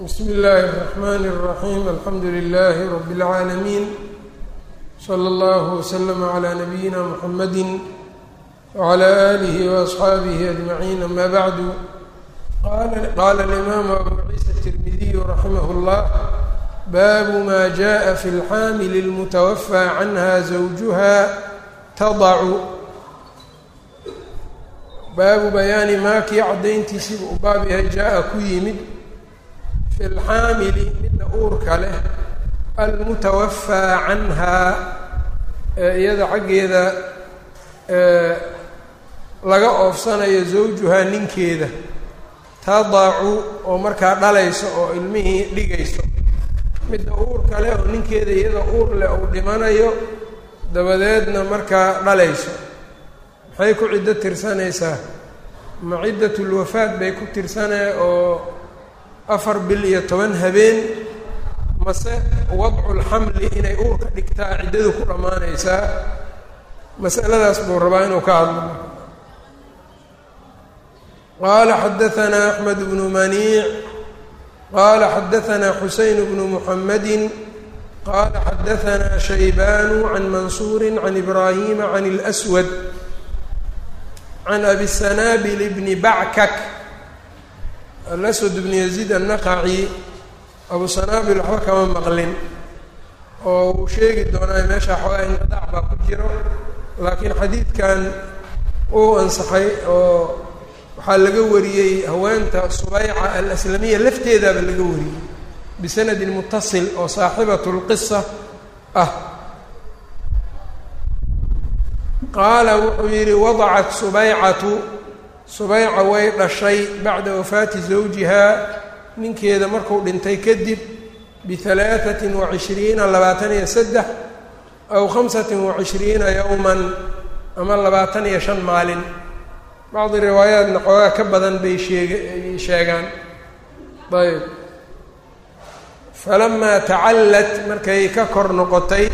bsm اllaahi الرحmn الرaحيم alxamdu لlh رb العaalمين slى اllه وslm عlى نbyina mحamd وعlى آlih وأصxaabih أجمعين ama bعd qala الإmam abu ciisa التirmidiy raximh الllah bab ma jaءa fi اlxaaml الmتwfى canha زwجha tadacu baabu bayaani maa kii caddayntiisiiba u baab yahay jaa-a ku yimid fi lxaamili midda uurka leh almutawafaa canhaa ee iyada xaggeeda laga oofsanayo zawjuhaa ninkeeda tadacu oo markaa dhalayso oo ilmihii dhigayso midda uurka leh oo ninkeeda iyada uur leh uu dhimanayo dabadeedna markaa dhalayso maxay ku ciddo tirsanaysaa ma ciddatulwafaad bay ku tirsanee oo afar bil iyo toban habeen mase wadculxamli inay uurka dhigtaa ciddadu ku dhammaanaysaa masaladaas buu rabaa inuu ka hadlo qaala xadaanaa axmed bnu maniic qaala xadaanaa xuseyn bnu muxamadi qaala xadaanaa shaybanu can mansuuri can ibraahima can اlswad can abi sanaabil bni backak alaswad bni yaziid annaqaci abu sanaabil waxba kama maqlin oo uu sheegi doonaa meesha xoogaa inqidaac baa ku jiro laakiin xadiidkan uu ansaxay oo waxaa laga wariyey haweenta subayca alaslamiya lafteedaaba laga wariyey bisanadin mutasil oo saaxibat lqisa ah qaala wuxuu yidhi wadacat subaycatu subayca way dhashay bacda wafaati zawjihaa ninkeeda markuu dhintay kadib bihalaaثatin wacishriina labaatan iyo saddex aw khamsatin wacishriina yowman ama labaatan iyo shan maalin bacdi riwaayaatna xoogaa ka badan bay sheege sheegaan ayb falamaa tacallat markay ka kor noqotay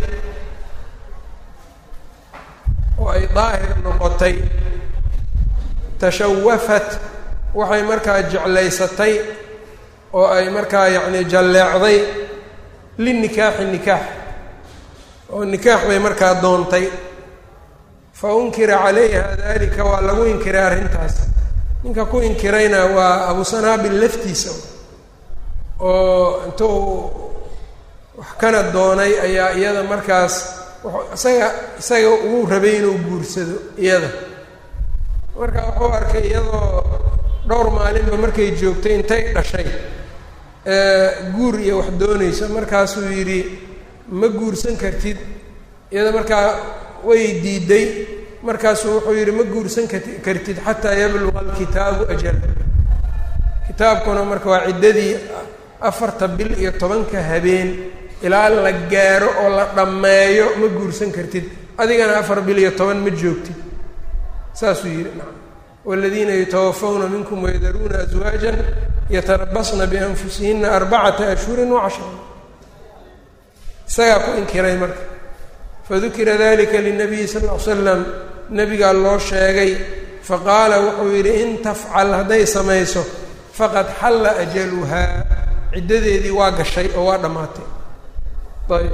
oo ay daahir noqotay tashawafat waxay markaa jeclaysatay oo ay markaa yacni jalleecday linikaaxi nikaax oo nikaax bay markaa doontay fa unkira calayha dalika waa lagu inkiray arrintaas ninka ku inkirayna waa abu sanaabil laftiisa oo intuu wax kana doonay ayaa iyada markaas isaga isaga uu rabay inuu guursado iyada marka wuxuu arkay iyadoo dhowr maalinba markay joogtay intay dhashay guur iyo wax doonayso markaasuu yidhi ma guursan kartid iyada markaa way diiday markaasuu wuxuu yidhi ma guursan kartid xataa yabluqa alkitaabu ajal kitaabkuna marka waa ciddadii afarta bil iyo tobanka habeen ilaa la gaaro oo la dhammeeyo ma guursan kartid adigana afar bil iyo toban ma joogtid saasuu yidhi nacam waaladiina yatawafawna minkum wayadaruuna aswaajan yatarabasna bianfusihina arbacata ashhurin wacashra isagaa ku inkiray marka fadukira dalika linabiyi sal ll ly slam nebigaa loo sheegay faqaala wuxuu yidhi in tafcal hadday samayso faqad xalla ajaluhaa ciddadeedii waa gashay oo waa dhammaatay ayb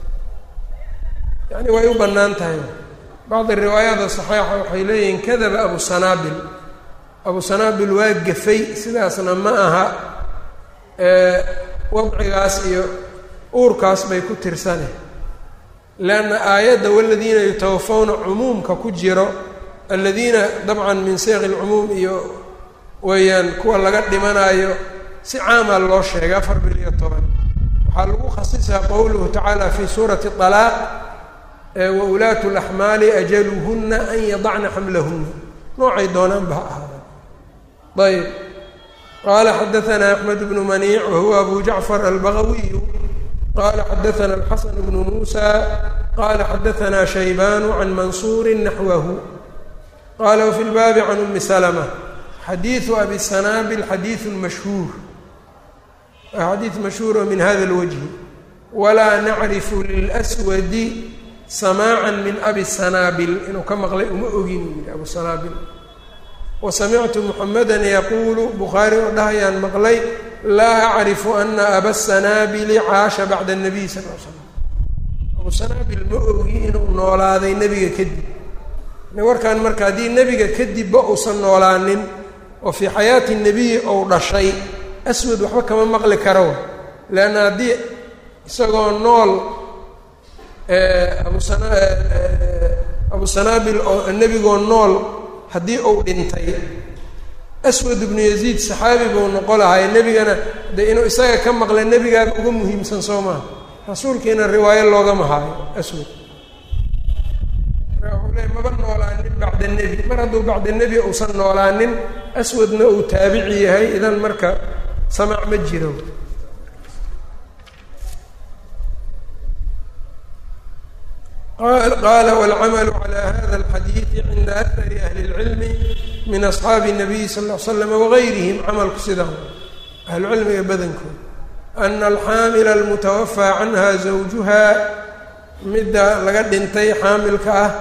yani way u bannaan tahay bacdi riwaayaada saxiixa waxay leeyihiin kadaba abu sanaabil abu sanaabil waa gafay sidaasna ma aha wadcigaas iyo uurkaas bay ku tirsane leanna aayadda waladiina yutawafawna cumuumka ku jiro aladiina dabcan min seeqi lcumuum iyo weeyaan kuwa laga dhimanaayo si caamaa loo sheegay afar bil iyo toban waxaa lagu khasisaa qowluhu tacaala fi suurati alaaq wa ulaatu laxmaali ajaluhuna an yadacna xamlahuna noocay doonaanba ha ahaadaan ayb qaala xadaanaa axmed bnu maniic wahuwa abu jacfar albagawiyu qala xadaana alxasan bnu muusa qala xadaanaa shaybanu can mansuuri naxwahu qala wafi lbaabi can umi salma xadiidu abi sanaabil xadiidu mashhuur waa xadiid mashhuur oo min hada lwajhi walaa nacrifu lilswadi samaaca min abi sanaabil inuu ka maqlay uma ogin uu yihi abu sanaabil wasamictu muxameda yaquulu bukhaari oo dhahayaan maqlay laa acrifu ana aba sanaabili caasha bacda الnabiy sal l slam abu sanaabil ma ogi inuu noolaaday nebiga kadib warkan marka haddii nebiga kadibba uusan noolaanin oo fii xayaati nebiyi ou dhashay aswad waxba kama maqli karo leanna haddii isagoo nool abusana abu sanaabil oo nebigoo nool haddii uu dhintay aswad ibnu yaziid saxaabi buu noqo lahay nebigana de inuu isaga ka maqla nebigaaba uga muhiimsan soo maha rasuulkiina riwaayo loogama haayo aswad wuxuu le maba noolaanin bacda nebi mar hadduu bacda nebi uusan noolaanin aswadna uu taabici yahay idan marka samac ma jiro qaala wاlcamalu calى hada اlxadiidi cinda akari ahli اlcilmi min asxaabi الnabiyi sal ll l slam wagayrihim camalku sidaa ahlucilmiga badankood ana alxaamila almutawafaa canha zawjuha midda laga dhintay xaamilka ah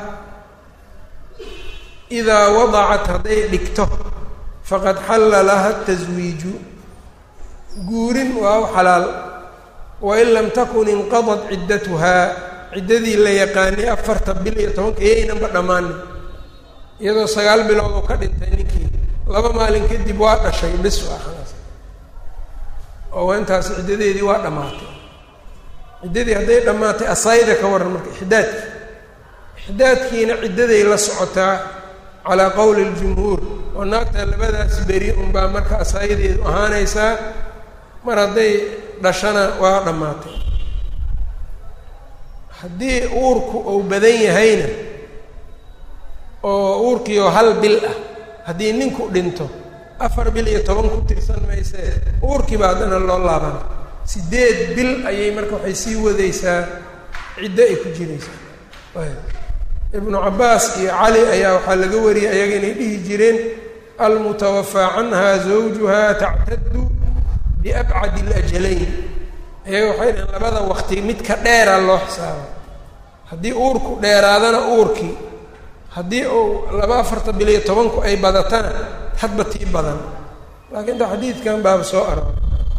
idaa wadacat hadday dhigto faqad xalla laha taswiiju guurin waa u xalaal wain lam takun inqadat ciddatuhaa ciddadii la yaqaanay afarta bil iyo tobanka iyaynanba dhammaanin iyadoo sagaal bilood oo ka dhintay ninkii laba maalin kadib waa dhashay bis waa khalaas oo intaas ciddadeedii waa dhammaatay ciddadii hadday dhammaatay asayda ka waran marka ixdaadki ixdaadkiina ciddaday la socotaa calaa qowli اljumhuur oo naagta labadaas beri unbaa marka asaayadeedu ahaanaysaa mar hadday dhashana waa dhammaatay haddii uurku uu badan yahayna oo uurkiioo hal bil ah haddii ninku dhinto afar bil iyo toban ku tirsan maysee uurkiiba haddana loo laabana siddeed bil ayay marka waxay sii wadaysaa ciddo ay ku jiraysaa ibnu cabbaas iyo cali ayaa waxaa laga wariyay ayaga inay dhihi jireen almutawafaa canha zawjuha tactaddu biabcadi اlajalayn ayaga waxay dhaheen labada waqti midka dheera loo xisaaba haddii uurku dheeraadana uurkii haddii uu laba afarta bil iyo tobanku ay badatana hadba tii badan laakiin ta xadiidkan baaba soo arooray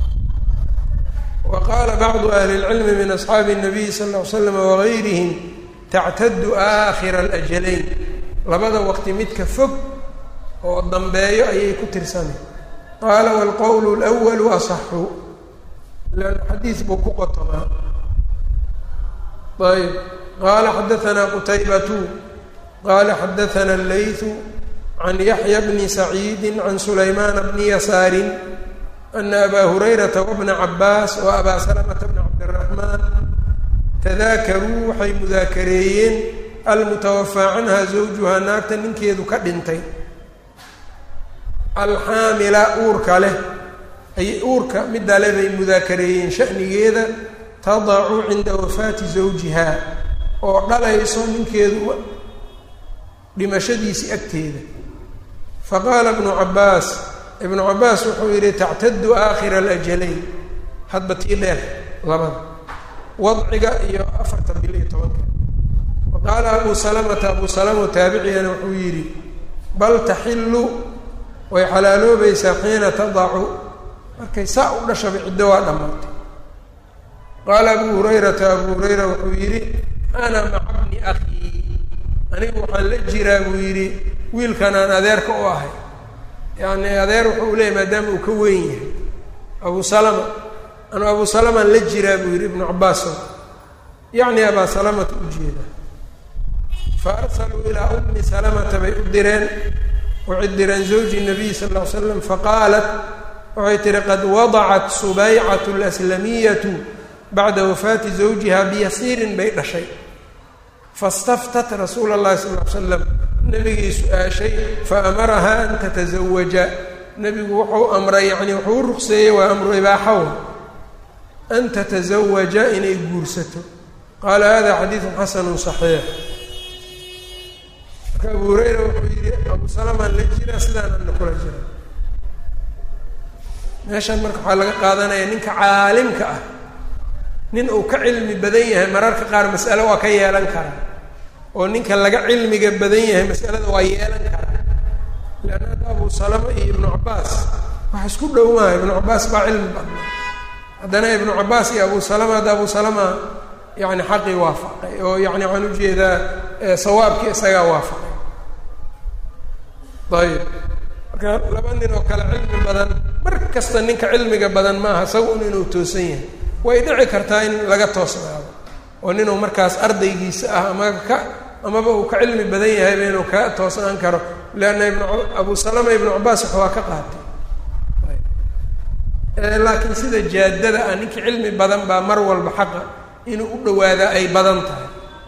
wa qaala bacdu ahli اlcilmi min asxaabi الnabiy sal ll ly slam wagayrihim tactaddu aakhira alajalayn labada waqti midka fog oo dambeeyo ayay ku tirsanay qaala waalqowlu اlأwalu asaxu lanna xadiis buu ku qotomaa ayb qaala xadaanaa qutaybatu qaala xadaana اllayثu can yaxya bni saciidi can sulaymaana bni yasaari ana abaa hurayrata wabna cabaas wa abaa salamata bna cabdiraxmaan tadaakaruu waxay mudaakareeyeen almutawafaa canha zawjuhaa naagta ninkeedu ka dhintay alxaamila uurka leh ay uurka midale bay mudaakareeyeen shanigeeda tadacu cinda wafaati zawjihaa oo dhalayso ninkeedu dhimashadiisii agteeda faqaala ibnu cabbaas ibnu cabbaas wuxuu yidhi tactadu aakhira alajalayn hadba tii dheer labada wadciga iyo afarta bil iyo tobanka wa qaala abu salamata abu salama taabiciyana wuxuu yidhi bal taxillu way xalaaloobaysaa xiina tadacu markay saa u dhashaba ciddo waa dhammaatay qaala abu hurayrata abu hurayra wuxuu yidhi ana maca bni akhii anigu waxaan la jiraa buu yidhi wiilkan aan adeerka u ahay yacni adeer wuxuu leeyay maadaama uu ka weyn yahay abu salama anu abu salamaan la jiraa buu yidhi ibnu cabaaso yacni abaa salamata u jeeda fa arsaluu ilaa ummi salamata bay u direen waxay direen zawji nabiy sal ll ly slam faqaalat waxay tihi qad wadacat subaycatu alaslamiyatu bacda wafaati zawjiha biyasiirin bay dhashay fastaftat rasuula اllahi sal ly slam nabigii su-aashay faamarahaa an tatazawaja nebigu wuxuu amray yani wuxuu u ruqseeyey waa amru ibaaxaw an tatazawaja inay guursato qaala hada xadiidu xasanu صaxiix marka abu hurayra wuxuu yihi abu salamaan la jira sidaanana kula jira meeshan marka waxaa laga qaadanaya ninka caalimka ah nin uu ka cilmi badan yahay mararka qaar mas'ale waa ka yeelan karaa oo ninka laga cilmiga badan yahay mas'alada waa yeelan karaa leanna hadda abu salama iyo ibnu cabbaas wax isku dhow maaha ibnu cabaas baa cilmi badna haddana ibnu cabaas iyo abu salama hadda abu salama yani xaqii waafaqay oo yani waxaan ujeedaa sawaabkii isagaa waafaqay ayib marka laba nin oo kale cilmi badan mar kasta ninka cilmiga badan maaha isaga un inuu toosan yahay way dhici kartaa in laga toosnaado oo ninuu markaas ardaygiisa ah ama ka amaba uu ka cilmi badan yahayba inuu ka toosnaan karo leanna ibnu abu salama ibnu cabaas wax waa ka qaatay laakiin sida jaadada ah ninkii cilmi badan baa mar walba xaqa inuu u dhawaadaa ay badan tahay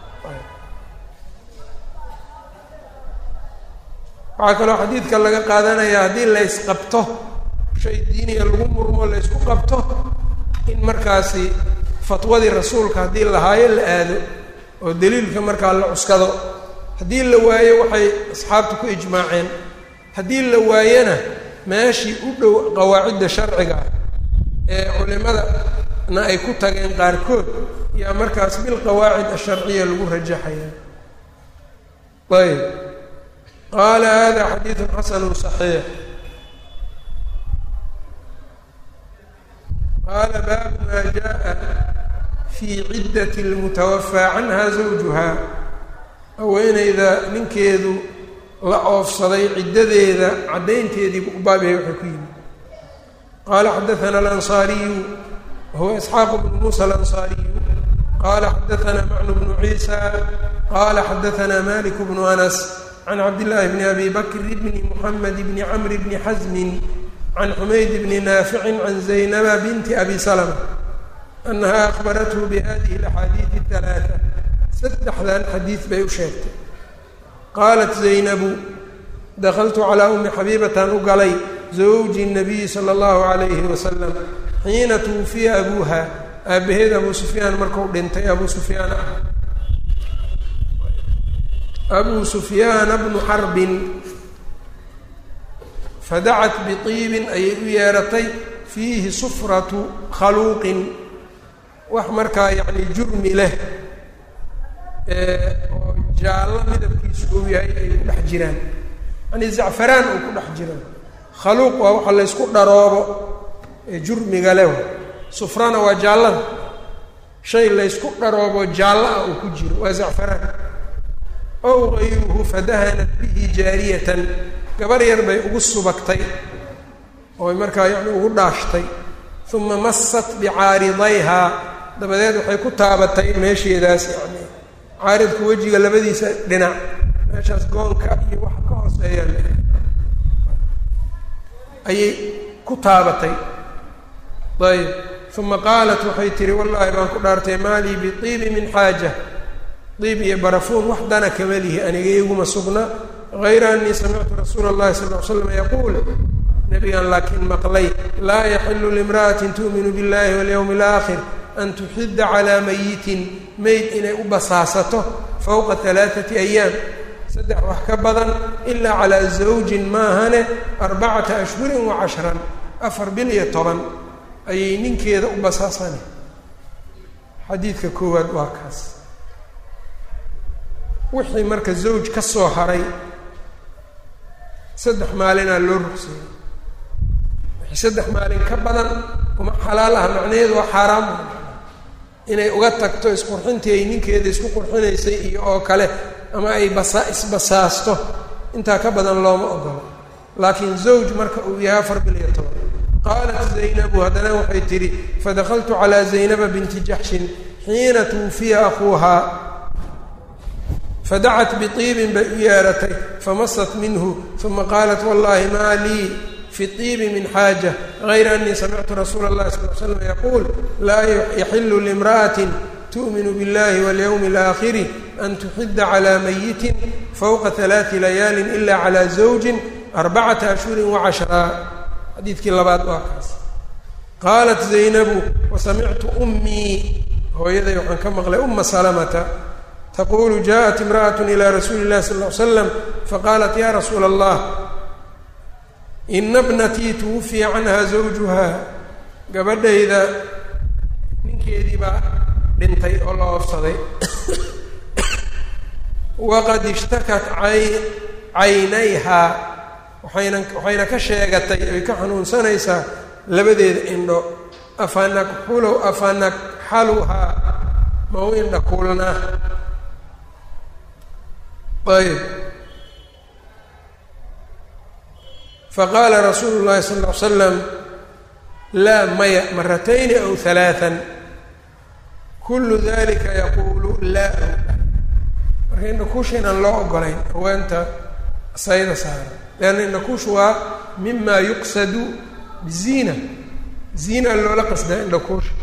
waxaa kaloo xadiidka laga qaadanaya haddii laysqabto shay diiniga lagu murmo laysku qabto in markaasi fatwadii rasuulka haddii lahaayo la aado oo daliilka markaa la cuskado haddii la waayo waxay asxaabtu ku ijmaaceen haddii la waayona meeshii u dhow qawaacidda sharciga ee culimadana ay ku tageen qaarkood yaa markaas bilqawaacid asharciya lagu rajaxaya ayb qaala hada xadiidu xasanu صaxiix qaala baabu maa jaءa fii ciddat اlmutawafaa canha zawjuha haweeneyda ninkeedu la oofsaday ciddadeeda caddaynteediibu u baabyahay waxay ku yimid qaala xadaana alansaariyu wahuwa isxaaq bnu muusa alansaariyu qaala xadaana macnu bnu ciisa qaala xadaana malik bnu anas can cabdillaahi bni abi bakri bni muxamed bni camri bni xasmin can xumayd bni naaficin can zaynaba binti abi salama annaha akhbarathu bihadihi alaxaadiidi alaaa saddexdan xadiid bay u sheegtay qaalat zaynabu dakaltu calaa ummi xabiibatan u galay zawji nabiyi sala allahu calayhi wasalam xiina tuwufiya abuuha aabbaheed abuu sufyaan markuu dhintay abuu sufyaan ah abuu sufyaana bnu xarbin fadacat biiibin ayay u yeeratay fiihi sufratu khaluuqin wax markaa yacni jurmi leh oo jaallo midabkiisu uu yahay ay ku dhex jiraan yani zacfaraan uu ku dhex jiro khaluuq waa waxa laysku dharoobo ee jurmiga leh sufrana waa jaallada shay laysku dharoobo jaallo ah uu ku jiro waa zacfaraan ow gayruhu fadahanat bihi jaariyatan gabar yar bay ugu subagtay ooy markaa yani ugu dhaashtay uma masat bicaaridayhaa dabadeed waxay ku taabatay meesheedaas yani caaridku wejiga labadiisa dhinac meeshaas goonka iyo waxa ka hooseeyaan ayay ku taabatay ayb uma qaalat waxay tihi wallaahi baan ku dhaartay maalii biibi min xaaja diib iyo barafuun wax dana kama lihi aniga iguma sugna hayra anii samictu rasuula اllahi sal l slam yaquul nabigan laakiin maqlay laa yaxilu limra'atin tu'minu biاllahi walyowmi اlaakhir an tuxidda calaa mayitin mayd inay u basaasato fowqa alaaati ayaam saddex wax ka badan ilaa calaa zawjin maahane arbacata ashhurin wa cashran afar bil iyo toban ayay ninkeeda u basaasane xadiidka koowaad waa kaas wixii marka zawj ka soo haray saddex maalinaa loo rugsayay wixii saddex maalin ka badan uma xalaal ah macnaheedu waa xaaraam inay uga tagto isqurxintii ay ninkeeda isku qurxinaysay iyo oo kale ama ay basa isbasaasto intaa ka badan looma ogolo laakiin zawj marka uu yahay afar bil iyo toban qaalat zaynabu haddana waxay tidhi fadakaltu calaa zaynaba binti jaxshin xiina tuwufiya akuuhaa fadacat biiibin bay u yeeratay famasat minhu uma qaalat wallahi maa lii fi iibi min xaaja gayra anii samictu rasuula اllahi sal l slam yaquul laa yaxilu limra'atin tu'minu biاllahi walyowmi اlaakhiri an tuxidda calaa mayitin fowqa alaai layaalin ila calaa zawjin arbacata ashhurin wacashraa xadiidkii labaad waa kaas qaalat zaynabu wasamictu ummii hooyaday waxaan ka maqlay uma salamata taqulu jaءat imra'at ilى rasuuli اllahi sal ly slam faqaalat ya rasuula allah ina bnatii tuwufiya canha zawjuha gabadhayda ninkeedii baa dhintay oo la oofsaday waqad ishtakat caynayhaa waxayna waxayna ka sheegatay ay ka xanuunsanaysaa labadeeda indho afanakxulow afanakxaluhaa ma u indha kuulnaa ayb faqaala rasuulu llahi sala ll ly slam laa maya maratayni aw halaaan kullu dalika yaquulu laa marka indhakuusha inaan loo ogolayn haweenta sayda saara leanna indhakuushu waa mima yuqsadu biziina ziina loola qasdaa indhakuusha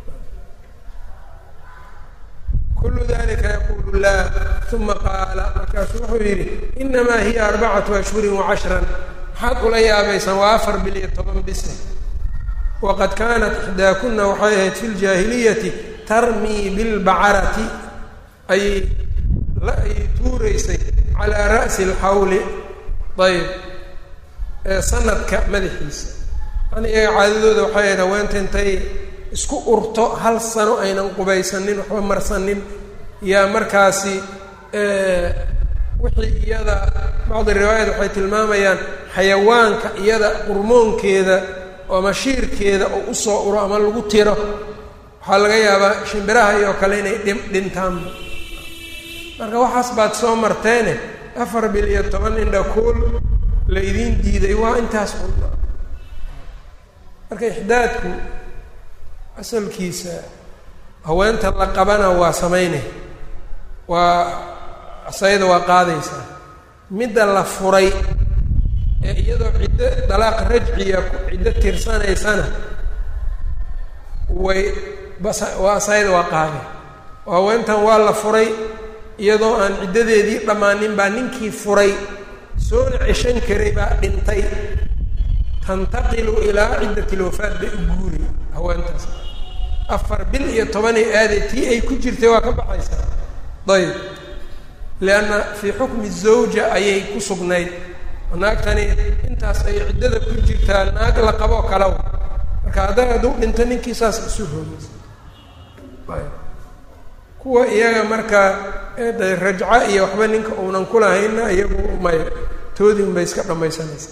kullu dalika yaquulu laa uma qaala markaasuu wuxuu yidhi inamaa hiya arbacatu ashhurin wacashran maxaad ula yaabaysaan waa afar bil iyo toban bise waqad kaanat ixdaakuna waxay ahayd fi ljaahiliyati tarmii bilbacarati ayay la ayay tuuraysay calaa ra'si alxawli ayb sanadka madaxiisa yani iyaga caadadooda waxay ahayd haweenta intay isku urto hal sano aynan qubaysanin waxba marsanin yaa markaasi wixii iyada bacdi riwaayat waxay tilmaamayaan xayawaanka iyada qurmoonkeeda ama shiirkeeda oo usoo uro ama lagu tiro waxaa laga yaabaa shimbiraha iyo kale inay dhi dhintaanba marka waxaas baad soo marteene afar bil iyo toban indha kuul la idiin diiday waa intaas un marka ixdaadku asalkiisa haweenta la qabana waa sameynay waa asayda waa qaadaysaa midda la furay ee iyadoo ciddo dalaaq rajciya ciddo tirsanaysana way bas waa asayda waa qaaday oo haweentan waa la furay iyadoo aan ciddadeedii dhammaanin baa ninkii furay soona ceshan karay baa dhintay tantaqilu ilaa ciddati lwafaad bay u guuri haweentaas afar bil iyo tobanay aaday tii ay ku jirtay waa ka baxaysaa ayb lianna fii xukmi zawja ayay ku sugnayd naagtani intaas ay ciddada ku jirtaa naag la qaboo kalaw marka hadday hadduu dhinto ninkii saas isu roogaysa ayb kuwa iyaga marka de rajca iyo waxba ninka uunan kulahayna iyagu may toodii unbay iska dhammaysanaysa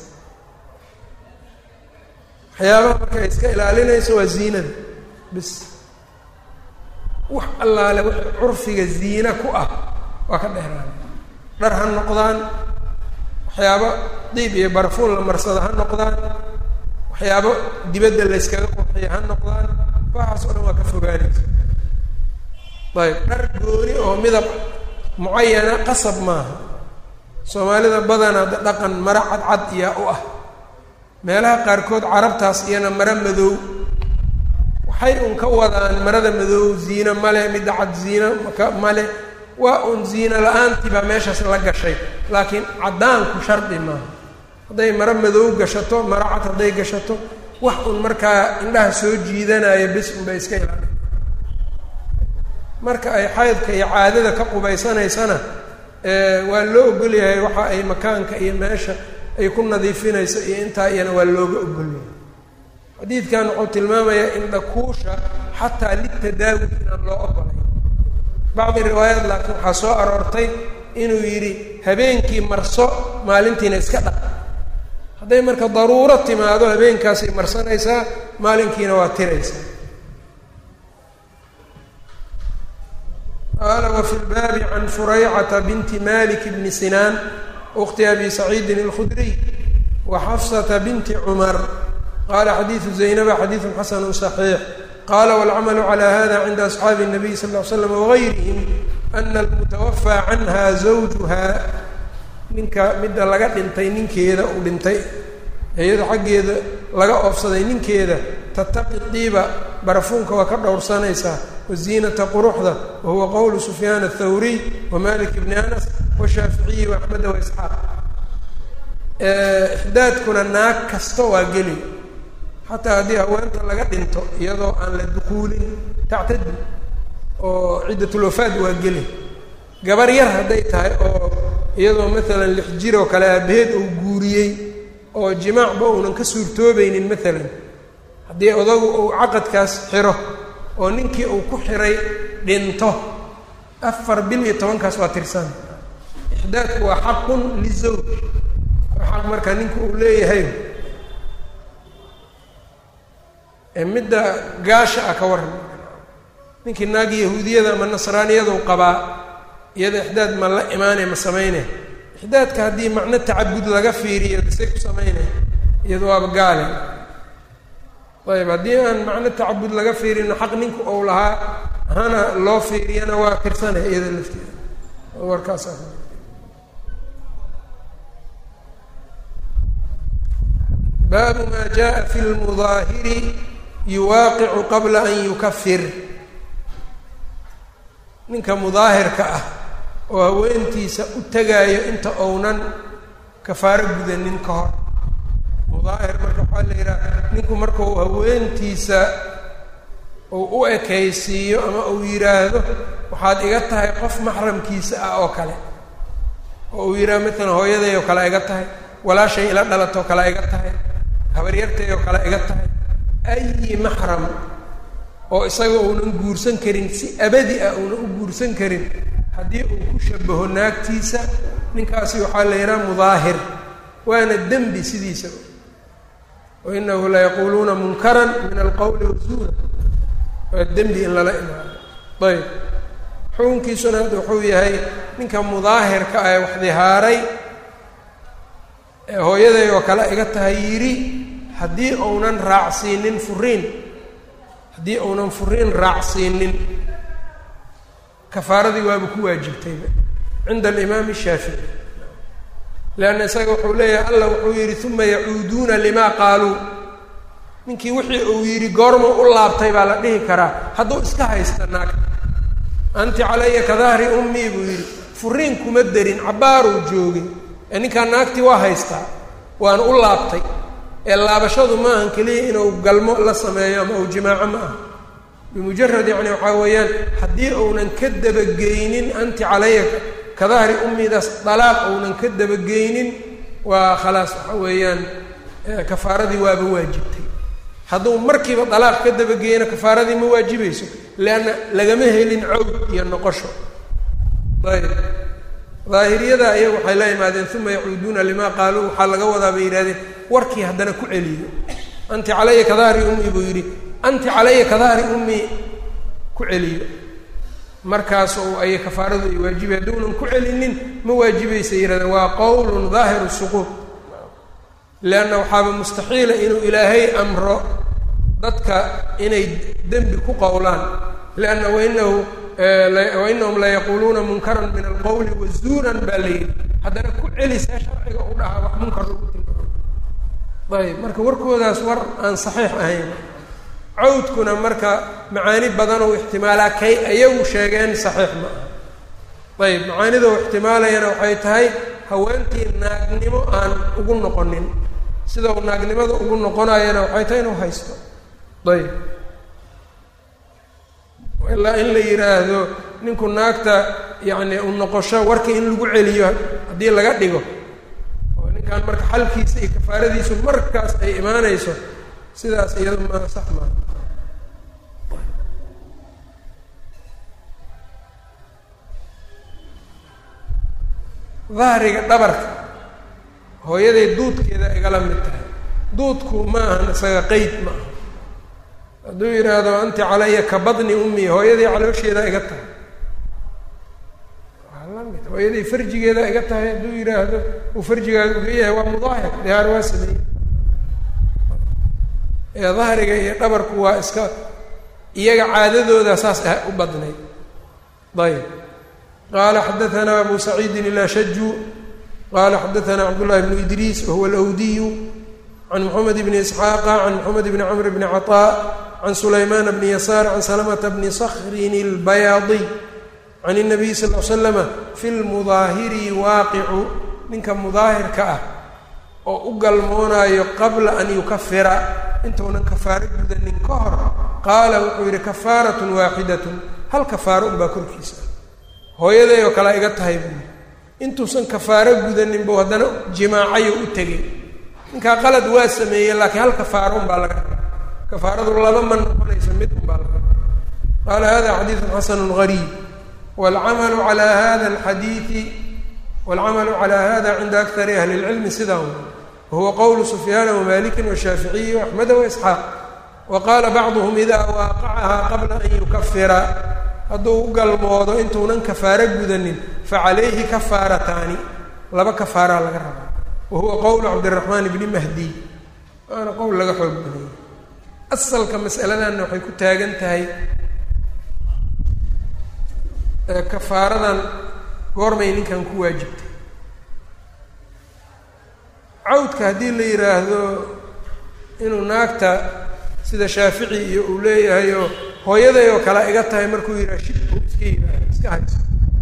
waxyaabaha marka ay iska ilaalinayso waa ziinada bis wax allaale w curfiga ziina ku ah waa ka dheeraana dhar ha noqdaan waxyaabo diib iyo barfuun la marsada ha noqdaan waxyaabo dibadda la yskaga qurxiya ha noqdaan waxaas oo dhan waa ka fogaanaysa ayb dhar gooni oo midab mucayana qasab maaha soomaalida badanaa da dhaqan maro cadcad iyaa u ah meelaha qaarkood carabtaas iyana maro madow waxay un ka wadaan marada madow ziino male midda cad ziino maka male waa un ziino la-aantii baa meeshaas la gashay laakiin caddaanku shardi maaha hadday maro madow gashato maro cad hadday gashato wax un markaa indhaha soo jiidanaya bis unbay iska ilaalin marka ay xaydka iyo caadada ka qubaysanaysana waa loo ogolyahay waxa ay makaanka iyo meesha ay ku nadiifinayso iyo intaa iyana waa looga ogolyahay xadiidkan wuxuu tilmaamayaa indhakuusha xataa litadaawi inaan loo ogolay bacdi riwaayaat laakiin waxaa soo aroortay inuu yidhi habeenkii marso maalintiina iska dhaq hadday marka daruuro timaado habeenkaasay marsanaysaa maalinkiina waa tiraysaa qaala wafi lbaabi can furaycata binti malik bni sinaan ukti abi saciidin اlkhudriy wa xafsata binti cumar qala xadiidu zaynaba xadiidu xasanu صaxiix qala wاlcamalu calى hada cinda asxaabi الnabiy sal ll ly slam wagayrihim ana almutawafaa canha zawjuha ninka midda laga dhintay ninkeeda uu dhintay iyada xaggeeda laga oofsaday ninkeeda tataqi diiba barafuunka waa ka dhowrsanaysaa waziinata quruxda wa huwa qowlu sufyaan athawriy wa malik bni anas washaaficiyi waaxmeda waisxaaq ixdaadkuna naag kasta waa geli xataa haddii haweenta laga dhinto iyadoo aan la dukuulin tactadi oo ciddatulwafaad waa geli gabar yar hadday tahay oo iyadoo maalan lix jir oo kale aabaheed uu guuriyey oo jimaacba uunan ka suurtoobaynin maalan haddii odagu uu caqadkaas xiro oo ninkii uu ku xiray dhinto afar bil iyo tobankaas waa tirsan ixdaadku waa xaqun lizawj waa xaq marka ninka uu leeyahay midda gaasha ah ka warran ninkii naagi yahuudiyada ama nasraaniyadu qabaa iyada ixdaad ma la imaanay ma sameynay ixdaadka haddii macno tacabud laga fiiriyo say ku sameynay iyada waaba gaale ayb haddii aan macno tacabud laga fiirino xaq ninku ou lahaa hana loo fiiriyana waa kirsanay iyada lafteeda warkaas baabu maa jaءa fi lmudaahiri yuwaaqicu qabla an yukafir ninka mudaahirka ah oo haweentiisa u tegaayo inta ounan kafaaro gudanin ka hor mudaahir marka waxaa la yidhaha ninku markau haweentiisa uu u ekaysiiyo ama uu yidhaahdo waxaad iga tahay qof maxramkiisa ah oo kale oo uu yidhahdo matalan hooyaday oo kale iga tahay walaashay ila dhalatoo kale iga tahay habaryartay oo kale iga tahay ayi maxram oo isaga uunan guursan karin si abadi ah uunan u guursan karin haddii uu ku shabaho naagtiisa ninkaasi waxaa la yidhaha mudaahir waana dembi sidiisaba wa inahu la yaquuluuna munkaran min alqowli wazuura waa dembi in lala imaado ayb xukunkiisuna hadda wuxuu yahay ninka mudaahirka ah ee wax dihaaray ee hooyaday oo kale iga tahay yidhi haddii uunan raacsiinin furiin haddii uunan furiin raacsiinin kafaaradii waaba ku waajibtayba cinda alimaami shaafici leanna isaga wuxuu leeyahay allah wuxuu yidhi uma yacuuduuna limaa qaaluu ninkii wixii uu yidhi goorma u laabtay baa la dhihi karaa hadduu iska haysta naagta anti calaya ka dahri ummii buu yidhi furiin kuma derin cabbaaruu joogay ee ninkaa naagtii waa haystaa waana u laabtay ee laabashadu maahan keliya inuu galmo la sameeyo ama uu jimaaco ma aha bimujarad yacni waxaa weeyaan haddii uunan ka dabageynin anti calaya ka dahri ummidaas dalaaq uunan ka dabageynin waa khalaas waxa weeyaan kafaaradii waaba waajibtay hadduu markiiba dalaaq ka dabageyno kafaaradii ma waajibayso leanna lagama helin cawd iyo noqosho ayb daahiriyada ayagu waxay la imaadeen uma yacuuduuna limaa qaaluu waxaa laga wadaa bay yidhahdeen warkii haddana ku celiyo anti calaya ka dahri ummi buu yidhi anti calaya ka dahri ummi ku celiyo markaas oo ay kafaaradu ay waajibay hadduunan ku celinin ma waajibaysa yihahdeen waa qowlun daahiru suquud leanna waxaaba mustaxiila inuu ilaahay amro dadka inay dembi ku qowlaan lianna wainahu wainahum la yaquuluuna munkaran min alqowli wazuuran baa la yidhi haddana ku celisee sharciga u dhahaa wax munkar lagu tilmaamo ayb marka warkoodaas war aan saxiix ahayn cawdkuna marka macaani badan oo ixtimaalaa kay ayagu sheegeen saxiix ma aha ayb macaanida u ixtimaalayana waxay tahay haweentii naagnimo aan ugu noqonin sida uu naagnimada ugu noqonayana waxay tahay inuu haysto ayb ilaa in la yidhaahdo ninku naagta yacni u noqosho warka in lagu celiyo haddii laga dhigo oo ninkan marka xalkiisa iyo kafaaradiisu markaas ay imaanayso sidaas iyado ma sax maa dahriga dhabarka hooyaday duudkeeda igala mid tahay duudku ma ahan isaga qeyd ma aha hadduu yidhaahdo anti calaya ka badni ummi hooyadii caloosheeda iga tahay waa la mid hooyadii farjigeeda iga tahay hadduu yidhaahdo uu farjigaaga uga yahay waa mudaahir dihaar waa sameeyey ee dahriga iyo dhabarku waa iska iyaga caadadooda saas ah u badnayd ayb qaala xadaanaa abu saciidin ilashaju qaala xadaanaa cabdullahi bnu idriis wahuwa alawdiyu can moxamed bni isxaaqa can moxamed bni camr bni caطaa can sulaymaan bni yasaar can salamata bni skrin اlbayaadiy can الnabiy sal l slama fi lmudaahiri waaqicu ninka mudaahirka ah oo u galmoonaayo qabla an yukafira intuunan kafaaro gudanin ka hor qaala wuxuu yidhi kafaaratun waaxidatun hal kafaaro unbaa korkiisa hooyaday oo kale iga tahay buu intuusan kafaaro gudanin buu haddana jimaacayo u tegay ninkaa qalad waa sameeyey laakiin hal kafaaro unbaa laga kafaaradu laba ma noqonayso mid unbaa laga qaala hada xadiidun xasanu gariib waalcamalu calaa hada alxadiidi wاlcamalu calى hada cinda akari ahli اlcilmi sidaa wahuwa qowlu sufyaana wmaliki washaaficiyi axmeda waisxaaq wa qaala bacduhum idaa waaqacahaa qabla an yukafira hadduu u galmoodo intuunan kafaaro gudanin facalayhi kafaarataani laba kafaaraa laga rabaa wa huwa qowlu cabdiraxmaan bni mahdi waana qowl laga xoog badayay asalka masaladanna waxay ku taagan tahay kafaaradan goormay ninkan ku waajibtay cawdka haddii la yidhaahdo inuu naagta sida shaafici iyo uu leeyahay oo hooyaday oo kale iga tahay markuu yidhaha shibku iska yidhaah iska hayso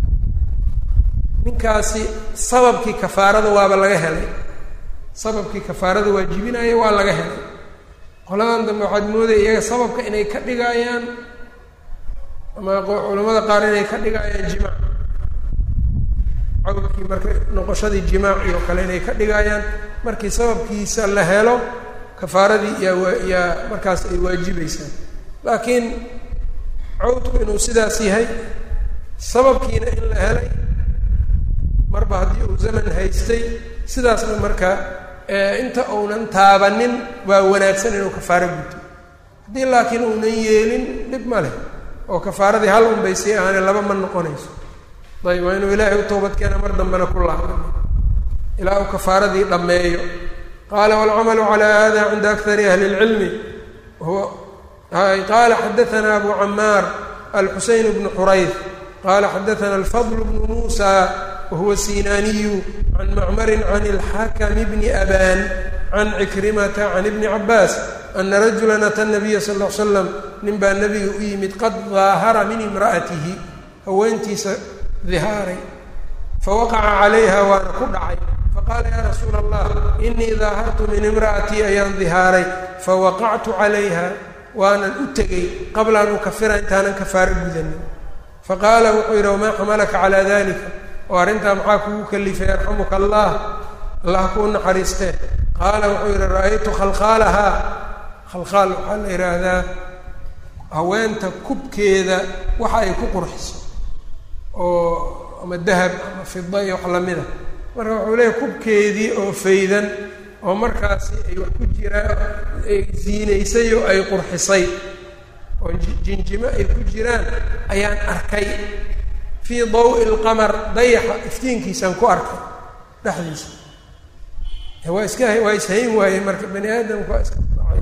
ninkaasi sababkii kafaarada waaba laga helay sababkii kafaarada waajibinaya waa laga helay qoladan dambe waxaad moodaya iyaga sababka inay ka dhigaayaan ama culamada qaar inay ka dhigaayaan jimaac cawdkii marka noqoshadii jimaac iyo kale inay ka dhigaayaan markii sababkiisa la helo kafaaradii yaa yaa markaas ay waajibaysaa laakiin cawdku inuu sidaas yahay sababkiina in la helay marba haddii uu zaman haystay sidaasna marka inta uunan taabanin waa wanaagsan inuu kafaaro guto haddii laakiin uunan yeelin dhib ma leh oo kafaaradii hal un bay sii ahaane laba ma noqonayso ayb waa inuu ilaahay u toobadkeena mar dambena ku laabano ilaa uu kafaaradii dhammeeyo qaala waalcamalu calaa hada cinda akari ahli اlcilmi huwa qaala xadaana abu camaar alxuseyn bnu xurayd qaala xadaana alfadl bnu muusa wahuwa sinaaniyu can macmarin can اlxakm bni aban can cikrimata can ibni cabaas ana rajula ata nabiya sal l slam nin baa nabiga u yimid qad daahara min imra'atihi haweentiisa dihaaray fawaqaca calayha waana ku dhacay faqaala yaa rasuula allah inii daahartu min imra'atii ayaan dihaaray fawaqactu calayha waanan u tegey qabla an ukafira intaanan kafaaro gudanin faqaala wuxuu yidhi wamaa xamalaka calaa dalika oo arrintaa maxaa kugu kalifay yarxamuka allah allah kuu naxariistee qaala wuxuu yidhi ra'aytu khalkhaalahaa khalkhaal waxaa la yidhaahdaa haweenta kubkeeda waxa ay ku qurxiso oo ama dahab ama fida iyo wax lamida marka wuxuu leeyahy kubkeedii oo faydan oo markaasi ay wax ku jiraan ay ziinaysay oo ay qurxisay oo jinjimo ay ku jiraan ayaan arkay fii dawi lqamar dayaxa iftiinkiisaan ku arkay dhexdiisa waa iska waa ishayn waaye marka bani aadamku waa iska dhacay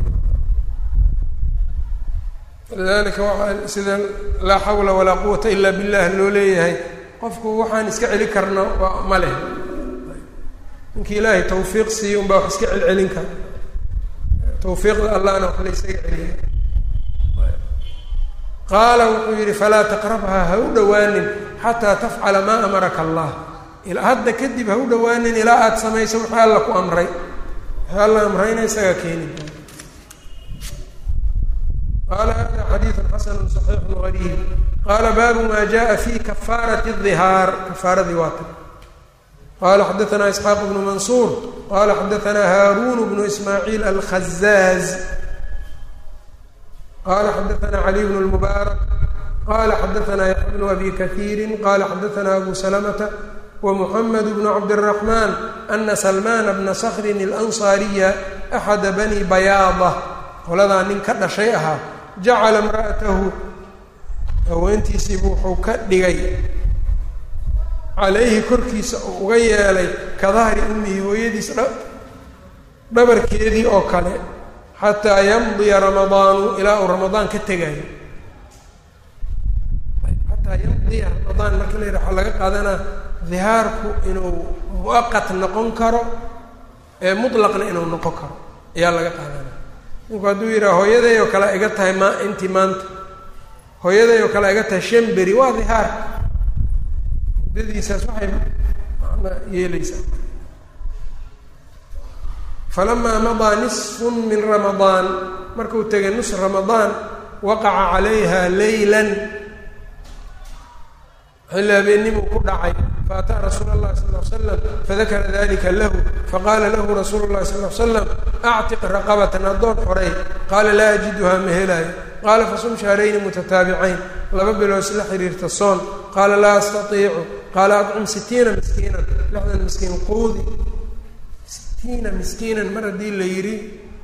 lidalika waxaa sida laa xawla walaa quwata ila billah loo leeyahay qofku waxaan iska celi karno waa ma leh ninkii ilaahay tawfiiq siiyo unbaa wax iska celcelin kara tawfiiqda allahna wax la ysaga celiya qaala wuxuu yidhi falaa taqrabhaa ha u dhowaanin xataa tafcala maa amaraka allah ilaa hadda kadib ha u dhowaanin ilaa aada samayso wixii alla ku amray wixii alla amrayna isaga keeni doona qaala hada xadiidu xasanu صaxiixu gariib qaala baabu ma jaءa fi kafaaraة الظihaar kafaaradii waa ta qala xadaثna isxaaq bnu mansuur qala xadaثna haarun bnu ismaaciil alkhazaaz qala xadaثna cali bn اlmubaarak qala xadaثna yaxya bnu abi kahiiri qala xadaثna abu salamta wmuxamed bnu cabdالraxman ana salmana bna skrin اlanصaariya axada bani bayaada qoladaa nin ka dhashay ahaa jacala imra'atahu haweentiisiibu wuxuu ka dhigay calayhi korkiisa uu uga yeelay ka dahri ummihi hooyadiis dhabarkeedii oo kale xataa yamdiya ramadaanu ilaa uu ramadaan ka tegayo xataa yamdiya ramadaan marka la yidhaha waxaa laga qaadanaa dihaarku inuu muaqat noqon karo ee mutlaqna inuu noqon karo ayaa laga qaadanaa ninku hadduu yidhaha hooyaday oo kale iga tahay ma intii maanta hooyaday oo kale iga tahay shan beri waa dihaar muddadiisaas waxay macna yeeleysaa falamaa madaa nisfun min ramadaan markuu tegay nus ramadaan waqaca calayha leylan xilli habeennimuu ku dhacay faataa rasuula اllahi sal ly slam fadakara dalika lahu faqaala lahu rasuulu llahi sal ly slam actiq raqabatan addoon xorey qaala laa ajiduhaa ma helaayo qaala fasum shahrayni mutataabicayn laba bilood isla xiriirta soon qaala laa astatiicu qaala acim sitiina miskiinan lixdan miskiin quudi sitiina miskiinan mar haddii la yidhi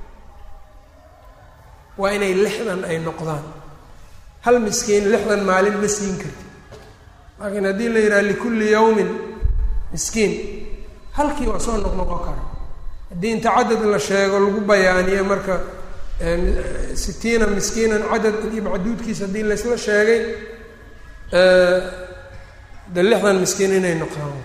waa inay lixdan ay noqdaan hal miskiin lixdan maalin ma siin karti laakiin haddii la yidhaha likulli yawmin miskiin halkii waa soo noqnoqon kara haddii inta cadad la sheego lagu bayaaniyo marka sitiina miskiinan cadad iyo macduudkiisa haddii laysla sheegay de lixdan miskiin inay noqdaan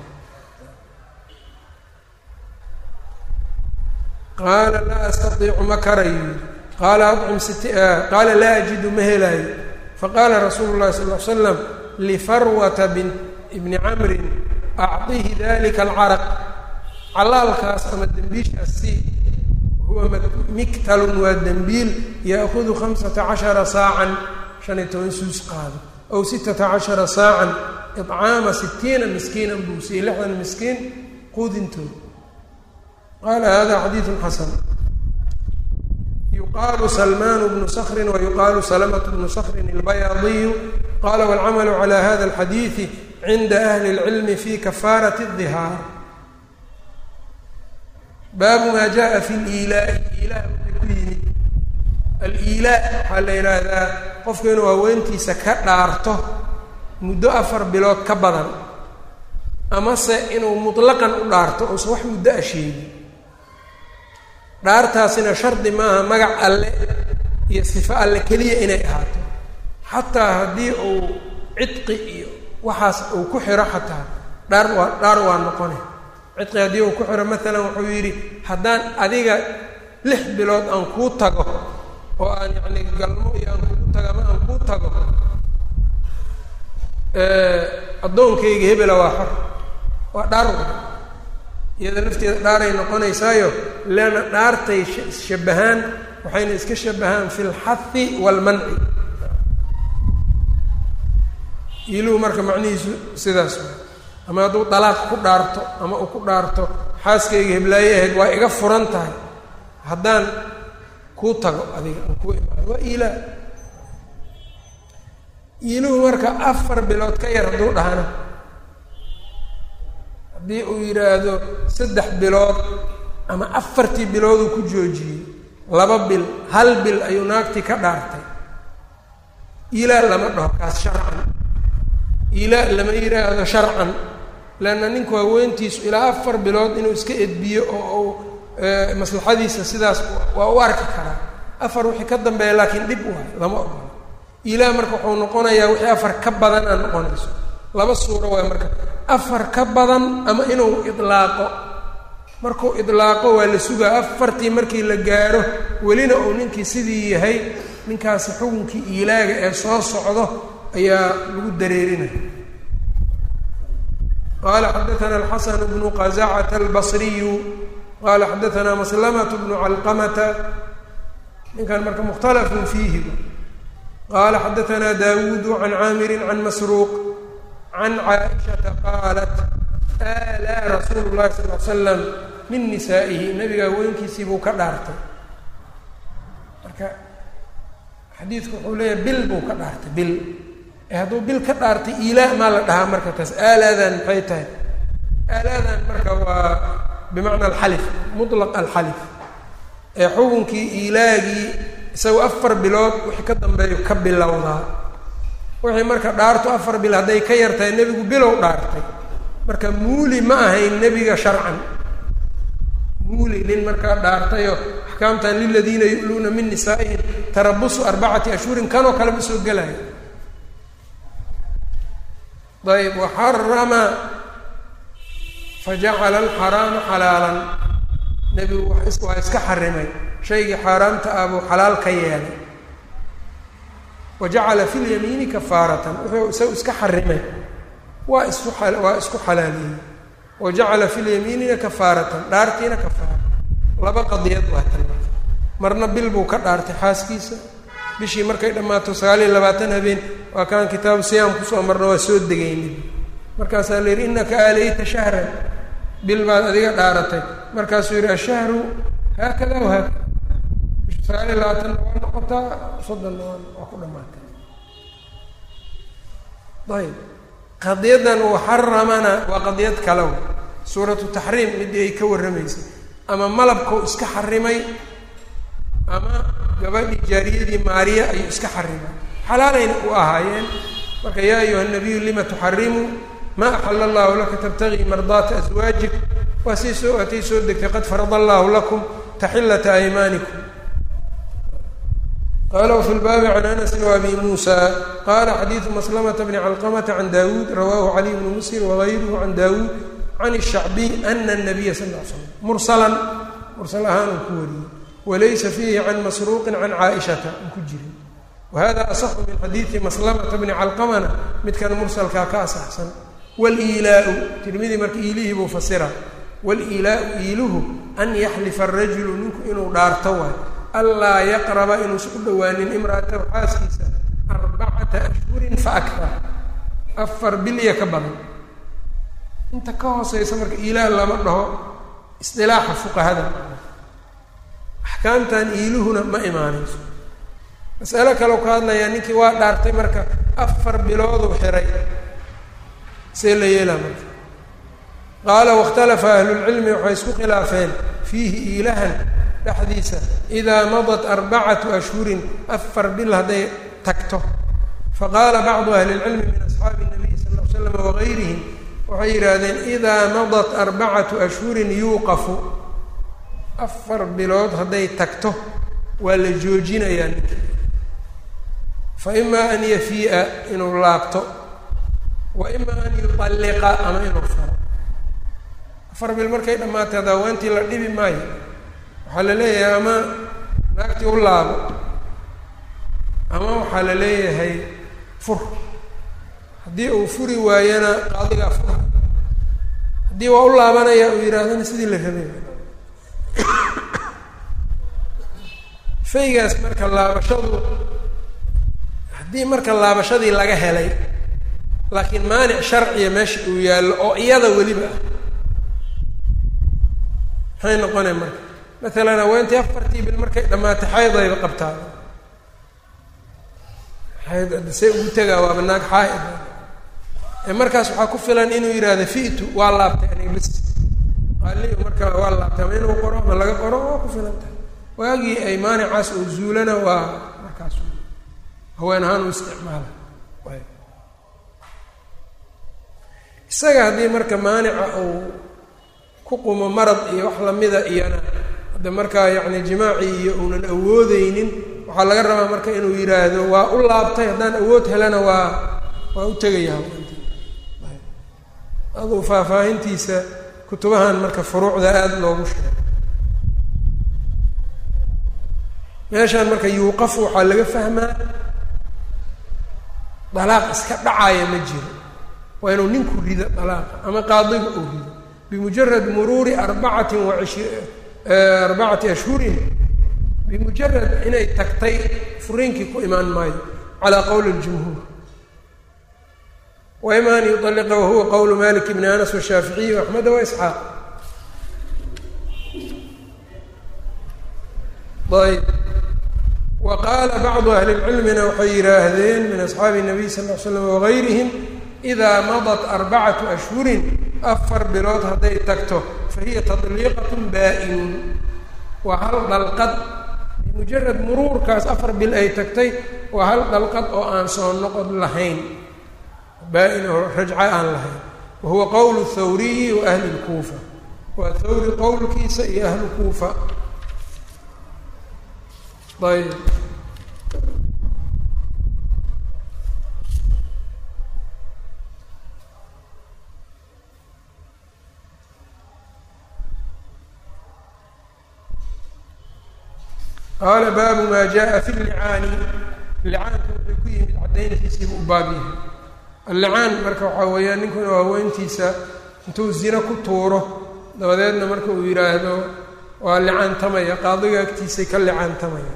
qaala laa astaiicu ma karayo qaala acim sit qaala laa ajidu ma helaayo faqaala rasuulu llahi sal l slam lifarwata bni camrin acطihi dalika alcaraq calaalkaas ama dembiishaas si huwa miktalun waa dembiil yaakudu hamsata cashara saacan shan iyo toban suus qaado aw sittata cashara saacan iطcaama sitiina miskiinan buu siiyey lixdan miskiin quudintood qaala hada xadiidu xasan yuqaalu salmaan bnu skrin wayuqaalu salmt bnu skrin اlbayaadiyu qala wاlcamalu calى hada اlxadiidi cinda ahli اlcilmi fi kafaaraة الdihaar baabu maa jaءa fi اliilaa'i iilaa waxay ku yimid aliilaa waxaa la yidhaahdaa qofku inuu haweentiisa ka dhaarto muddo afar bilood ka badan amase inuu muطlaqan u dhaarto uusan wax muddo a sheegin dhaartaasina shardi maaha magac alle iyo sifo alle keliya inay ahaato xataa haddii uu cidqi iyo waxaas uu ku xiro xataa dhaar waa dhaar waa noqone cidqi haddii uu ku xiro maalan wuxuu yidhi haddaan adiga lix bilood aan kuu tago oo aan yacni galmo iyo aan kugu tago ama aan kuu tago addoonkayga hebela waa xor waa dhaar wa iyada lafteeda dhaaray noqonaysaayo leanna dhaartay shabahaan waxayna iska shabahaan fi lxahi waalmanci iiluhu marka macnihiisu sidaas wa ama hadduu dalaaq ku dhaarto ama uu ku dhaarto xaaskayga heblaaye ahayd waa iga furan tahay haddaan kuu tago adiga aan kuu imaado waa iilaa iiluhu marka afar bilood ka yar hadduu dhahana haddii uu yidhaahdo saddex bilood ama afartii bilooduu ku joojiyey laba bil hal bil ayuu naagtii ka dhaartay iilaa lama dhaho kaas sharcan iilaa lama yidhaahdo sharcan leanna ninku haweentiisu ilaa afar bilood inuu iska edbiyo oo uu maslaxadiisa sidaas waa u arki karaa afar wixii ka dambeeya laakiin dhib waay lama ogola iilaa marka wuxuu noqonayaa wixii afar ka badan aan noqonayso laba suuro waay marka afar ka badan ama inuu idlaaqo markuu idlaaqo waa la sugaa afartii markii la gaaro welina uu ninkii sidii yahay ninkaasi xukunkii iilaaga ee soo socdo ayaa lagu dareerinaya qala xadaana alxasan bnu qazacata albasriyu qala xadaana maslamatu bnu calqamata ninkan marka mukhtalafun fiihi qala xadaana dawuudu can caamiri can masruuq can caaishata qaalat alaa rasuulu llahi sal l slam min nisaa'ihi nabiga haweenkiisii buu ka dhaartay marka xadiidku wuxuu leeyahay bil buu ka dhaartay bil ee hadduu bil ka dhaartay iilaa maa la dhahaa marka taas aalaadan maxay tahay aalaadan marka waa bimacna alxalif mutlaq alxalif ee xukunkii iilaagii isagoo afar bilood wixii ka dambeeyo ka bilowdaa wixii marka dhaarto afar bil hadday ka yartahay nebigu bilow dhaartay marka muuli ma ahayn nebiga sharcan muuli nin markaa dhaartayo axkaamtan liladiina yu'luuna min nisaa'ihim tarabusu arbacati ashhurin kanoo kale ma soo gelayo ayb waxarama fajacala alxaraama xalaalan nebigu waa iska xarimay shaygii xaaraamta ah buu xalaal ka yeelay wa jacala fi lyamiini kafaaratan wuxuu isagu iska xarimay waa isu waa isku xalaaliyey wa jacala fi lyamiinina kafaaratan dhaartiina kafaara laba qadiyad waa tan marna bil buu ka dhaartay xaaskiisa bishii markay dhammaato sagaal iyo labaatan habeen waa kaan kitaabu siyaam kusoo marna waa soo degaynin markaasaa la yidhi innaka aalayta shahran bil baad adiga dhaaratay markaasuu yidhi ashahru haakada wa haakada bisha sagaal iyo labaatanna waa noqotaa soddonna waa waa ku dhamaatay ayb qadiyadan uu xaramana waa qadiyad kale suuratu taxriim midii ay ka warramaysay ama malabkau iska xarimay ama gabadhii jaariyadii maariya ayuu iska xarimay xalaalayna u ahaayeen marka yaa ayuha nabiyu lima tuxarimu maa axala allahu laka tabtagii mardaata aswaajik waa sii soo atay soo degtay qad farada allahu lakum taxillata aymaanikum qala wfi lbaabi can anasi wabi muusa qala xadiidu maslamata bni calqamata can dawuud rawahu caliy bnu muslim wagayruhu can dawuud can الshacbiy ana الnabiya sal l slam mursalan mursal ahaan uu ku wariyey walaysa fiihi can masruuqin can caaishata un ku jirin wahada asaxu min xadiidi maslamata bni calqamana midkan mursalkaa ka asaxsan waliilaau tirmidi marka iilihii buu fasira waliilaau iiluhu an yaxlifa arajulu ninku inuu dhaarto waay anlaa yaqraba inuusan u dhowaanin imra'atahu xaaskiisa arbacata ashhurin fa aktar afar bilya ka badan inta ka hooseysa marka iilaah lama dhaho isdilaaxa fuqahada axkaamtan iiluhuna ma imaanayso masalo kaleu ka hadlayaa ninkii waa dhaartay marka afar bilooduu xiray see la yeelaa marka qaala wakhtalafa ahlulcilmi waxay isku khilaafeen fiihi iilahan dhexdiisa idaa madat arbacatu ashhurin afar bil hadday tagto faqaala bacdu ahli lcilmi min asxaabi nabiy sal l slam wagayrihim waxay yidhaahdeen idaa madat arbacatu ashhurin yuuqafu afar bilood hadday tagto waa la joojinayaa ninka fa imaa an yafii'a inuu laabto wa imaa an yutalliqa ama inuu faro afar bil markay dhammaatay adaawaantii la dhibi maayo waxaa la leeyahay ama naagtii u laabo ama waxaa la leeyahay fur haddii uu furi waayana qaadigaa fura haddii waa u laabanaya uu yidhaahdana sidii la rabay faygaas marka laabashadu haddii marka laabashadii laga helay laakiin maanic sharciya meesha uu yaallo oo iyada weliba ah maxay noqonay marka maalan haweentii afartii bil markay dhammaatay xayd ayba qabtaa xayd see ugu tegaa waaba naag xaaid ee markaas waxaa ku filan inuu yidhaahdo fi'tu waa laabtay aniga bis qaaliu marka waa laabtay ama inuu qoro ama laga qoro waa ku filan tahay waagii ay maanicaas oo zuulana waa markaas haween ahaan u isticmaala isaga haddii marka maanica uu ku qumo marad iyo wax lamida iyana hadda markaa yacni jimaacii iyo uunan awoodeynin waxaa laga rabaa marka inuu yidhaahdo waa u laabtay haddaan awood helana waa waa u tegaya haweentii aduu faahfaahintiisa kutubahan marka furuucda aada loogu sheego meeshaan marka yuuqafu waxaa laga fahmaa dalaaq iska dhacaya ma jiro waa inuu ninku rido dalaaqa ama qaadiga uu rido bimujarad muruuri arbacatin wa ishi arbacati ashhurin bimujarad inay tagtay furiinkii ku imaan maayo calaa qowli اljumhuur wa ima an yuطaliqa wahuwa qowlu malik bni anas washaaficiyi axmeda waisxaaq ayb wa qaala bacdu ahli lcilmina waxay yidhaahdeen min asxaabi الnabiy sal ll ly slam wagayrihim idaa madat arbacatu ashhurin afar bilood hadday tagto fahiya tadliiqat baa-inun waa hal dhalqad bimujarad muruurkaas afar bil ay tagtay waa hal dhalqad oo aan soo noqod lahayn baa-in oo rajco aan lahayn wa huwa qowlu thawriyi wa ahli lkuufa waa thawri qowlkiisa iyo ahlu kuufa ayb qaala baabu maa jaa fi llicaani licaanka wuxuu ku yimid caddayntiisiibu u baab yahay allicaan marka waxaa weeyaan ninku inuu haweentiisa intuu zino ku tuuro dabadeedna marka uu yidhaahdo waa licaantamaya qaadiga agtiisay ka licaantamaya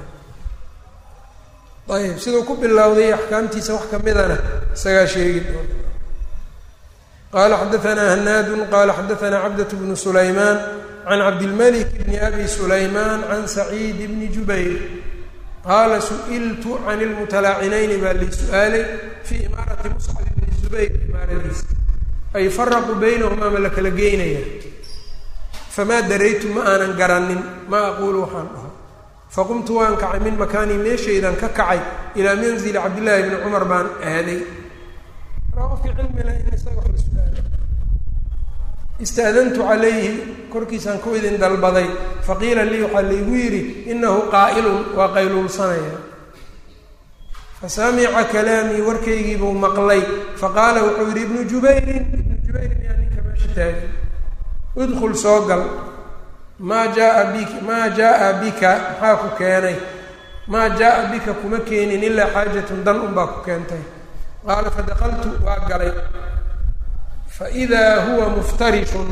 ayb siduu ku bilowday axkaamtiisa wax ka midana isagaa sheegi doona qaala xadaanaa hanaadun qaala xadaanaa cabdat bnu sulaymaan can cabdilmalik bni abi sulaymaan can saciid bni jubayr qaala su-iltu can ilmutalaacinayni baa lay su-aalay fii imaarati muscab bni zubayr imaaradiisa ay faraquu baynahumaa ma la kala geynaya famaa daraytu ma aanan garanin maa aquulu waxaan dhaho faqumtu waan kacay min makaanii meeshaydan ka kacay ilaa manzili cabdillaahi bni cumar baan aaday markaa qofkii cilmila in isaga wax la su-aalo istaadantu calayhi korkiisaan ku idin dalbaday faqiila lii waxaa laygu yidhi inahu qaa'ilun waa qayluulsanaya fasamica kalaamii warkaygiibuu maqlay faqaala wuxuu yidhi ibnu jubayrin ibnu jubayrin yaa ninka meesha taagay udkul soo gal maa jaaa bik maa jaaa bika maxaa ku keenay maa jaaa bika kuma keenin ilaa xaajatun dan unbaa ku keentay qaala fadaqaltu waa galay faidaa huwa muftarishun